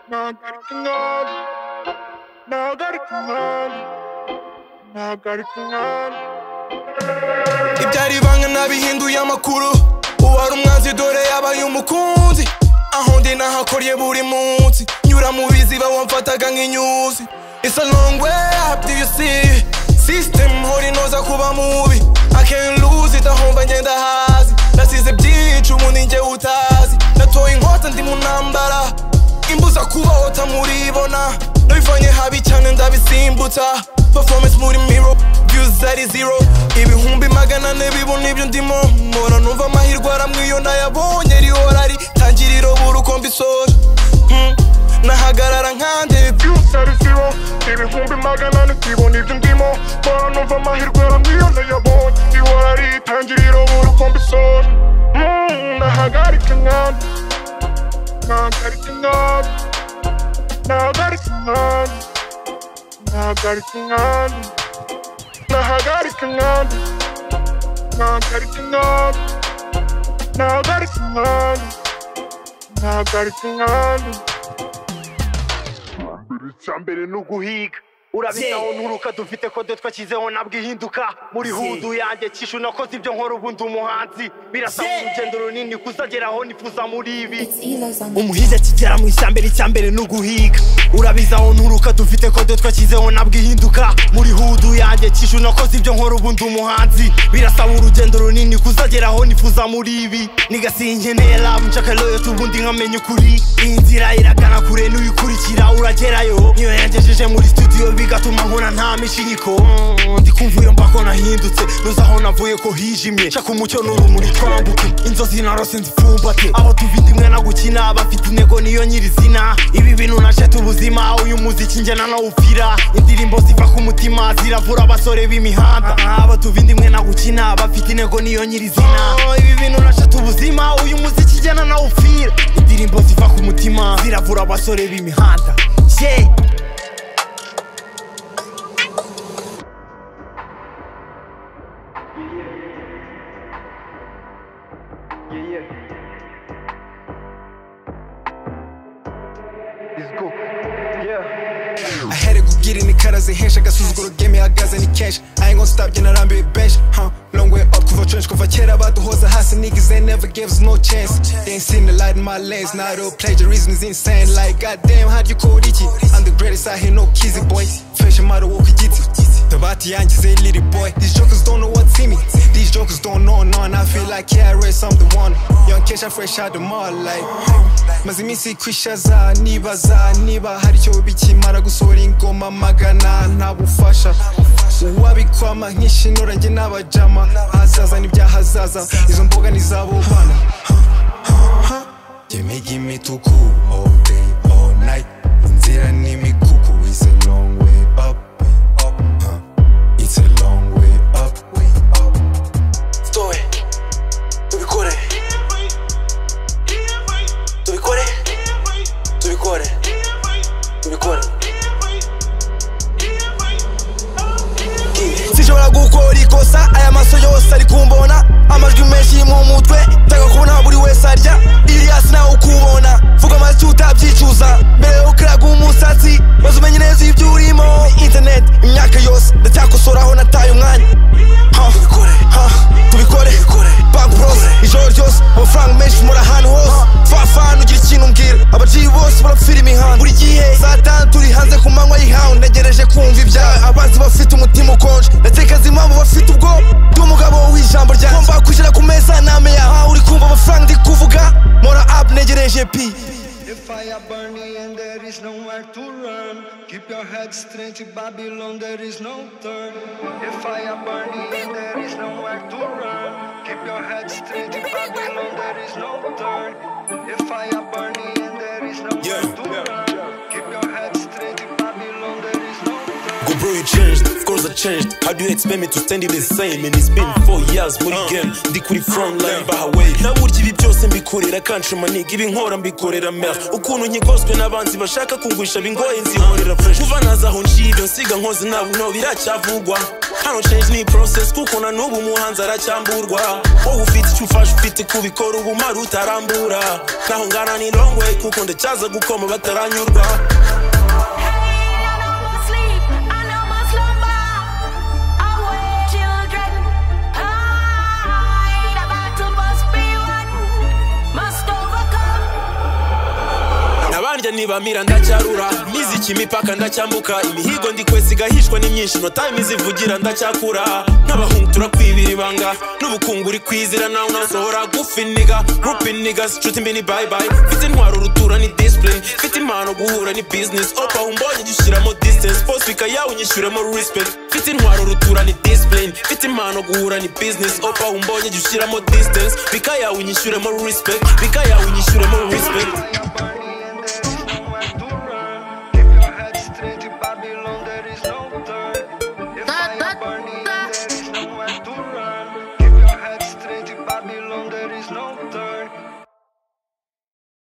나가르킹알 나가르킹알 나가르킹알 Ibyari ibanga ntabihindura amakuru uwari umwanzi dore yabaye umukunzi aho ndi nahakorye buri munsi nyura mu biziba wamfataga nk'inyuzi It's a long way up do you see System hori inoza kuba mubi I can lose it ahomba ngenda hasi nasize byinshi ubu ni njye utazi natoye inkota ndi mu ntambara imbuza kubaho tamuribona nabivanye habi cyane ndabisimbutsa performance muri miro views ari zero ibihumbi magana ane bibona ibyo ndimo mpora numva amahirwe aramwiyo nayabonye rihora ari tangiriro buri uko mbisora Mm, nahagarara nkande byose ari zero ibihumbi magana ane sibona ibyo ndimo mbona numva amahirwe aramwiyo nayabonye ihora ritangiriro buri uko mbisora Mm, nahagarikingal nagarikingal nagarikingal nagarikingal nahagarikingal nagarikingal nagarikingal nagarikingal icya mbere ni uguhiga urabita aho nturuka dufite kode twashyizeho nabwo ihinduka muri hudu yanjye kishu nakoze ibyo nkora ubu ndi umuhanzi birasaba urugendo runini kuzagera aho nifuza muri ibi It's Elo's on umuhinzi akigera mu ishyambere icyambere ni uguhiga urabizi aho nturuka dufite kode twashyizeho nabwo ihinduka muri hudu yanjye kishu nakoze ibyo nkora ubu ndi umuhanzi birasaba urugendo runini kuzagera aho nifuza muri ibi nigasinge ntera nshaka loyoti ubundi nkamenya ukuri iyi nzira iragana kure n'uyikurikira uragerayo niyo yangejeje muri studio bigatuma nkora nta mishinyiko Mm, ndi kumva iyo mbako nahindutse nuza aho navuye ko hijimye shaka umucyo n'urumuri twambuke inzozi narose nzipfumbate abo tuvita imwe na gukina abafite intego niyo nyirizina ibi bintu nasheta ubuzima uyu muziki njye nanawupfira indirimbo ziva ku mutima ziravura abasore b'imihanda abo tuvita imwe na gukina abafite intego niyo nyirizina ibi bintu nasheta ubuzima uyu muziki njye nanawupfira indirimbo ziva ku mutima ziravura abasore b'imihanda yeah. ahere kugira imikara zihesha agasuzuguro game ihagaze ni kenshi I ain't gonna stop njye narambiwe benshi huh? long way up kuva trench kuva kera baduhoza hasi niggas they never gave us no chance they ain't seen the light in my lens now the plagiarism is insane like goddamn how do you call iki I'm the greatest I hear no kizzy boy fashion model woke igiti tabati yangize little boy these jokers don't know what's in me these jokers don't know no and I feel like yeah I raised I'm the one young Kesha fresh out the mall like maze iminsi kwishaza nibaza niba hari icyo bikimara gusohora ingoma magana nta bufasha uwabikwama nk'ishinura njye n'abajama ahazaza n'ibyahazaza izo mboga ni izabo bana yemega imituku all day all night inzira n'imikuku is a long way up up huh? it's a long way up way up stowe tubikore tubikore tubikore tubikore sinshobora gukora ikosa aya maso yose ari kumbona amajwi menshi mu mutwe nshaka kubona buri wese arya iriyasi nawe ukubona vuga amashyi utabyicuza mbere yo kuraga umusatsi maze umenye neza ibyo urimo interineti imyaka yose ndacyakosora aho nataye umwanya Ha, ha, tubikore banki burose ijoro ryose amafaranga menshi muri ahantu hose fafana ugira ikintu mbwira abaciyi bose barapfira imihanda buri gihe saa tanu turi hanze ku manywa y'ihawu ntegereje kumva ibyawe abanzi bafite umutima ukonje ndatekereza impamvu bafite ubwo ndi umugabo w'ijambo ryanjye ngomba kwishyira ku meza namenya aho uri kumva amafaranga ndi kuvuga mora apu ntegereje pi The fire burning and there is nowhere to run. Keep your head straight, Babylon, there is no turn. The fire burning and there is nowhere to run. Keep your head straight, Babylon, there is no turn. The fire burning and there is nowhere to run. Keep your head straight, Babylon, there is no turn. Good bro, you changed. Of course, I changed. How do you expect me to stand in the same? And it's been four years muri game. Ndi kuri front line bahawe. Na burya ibi byose mbikorera country money. Ibi nkora mbikorera mer. Ukuntu nkigoswe n'abanzi bashaka kungwisha bingoye nzihorera fresh. Kuva naza aho nshibyo nsiga nkoze nabo no biracyavugwa. Hano change ni process kuko na n'ubu umuhanzi aracyamburwa. Wowe ufite icyo ufashe ufite kubikora ubu mara utarambura. Naho ngana ni long way kuko ndacyaza gukoma bataranyurwa. nabanjye nibamira ndacyarura n'iziki imipaka ndacyambuka imihigo ndi kwesa igahishwa n'imyinshi time izivugira ndacyakura nk'abahungu turakwibira ibanga n'ubukungu uri kwizira nawe unasohora gufiniga rupiniga sicuti mbi ni bayibayi mfite intwaro urutura ni disipurine mfite impano guhura ni bizinesi opa umbonye jya ushyiramo disitansi posifika yawe unyishyuremo risipegiti mfite intwaro urutura ni disipurine mfite impano guhura ni bizinesi opa umbonye jya ushyiramo disitansi bika yawe unyishyuremo risipegiti bika yawe unyishyuremo risipegiti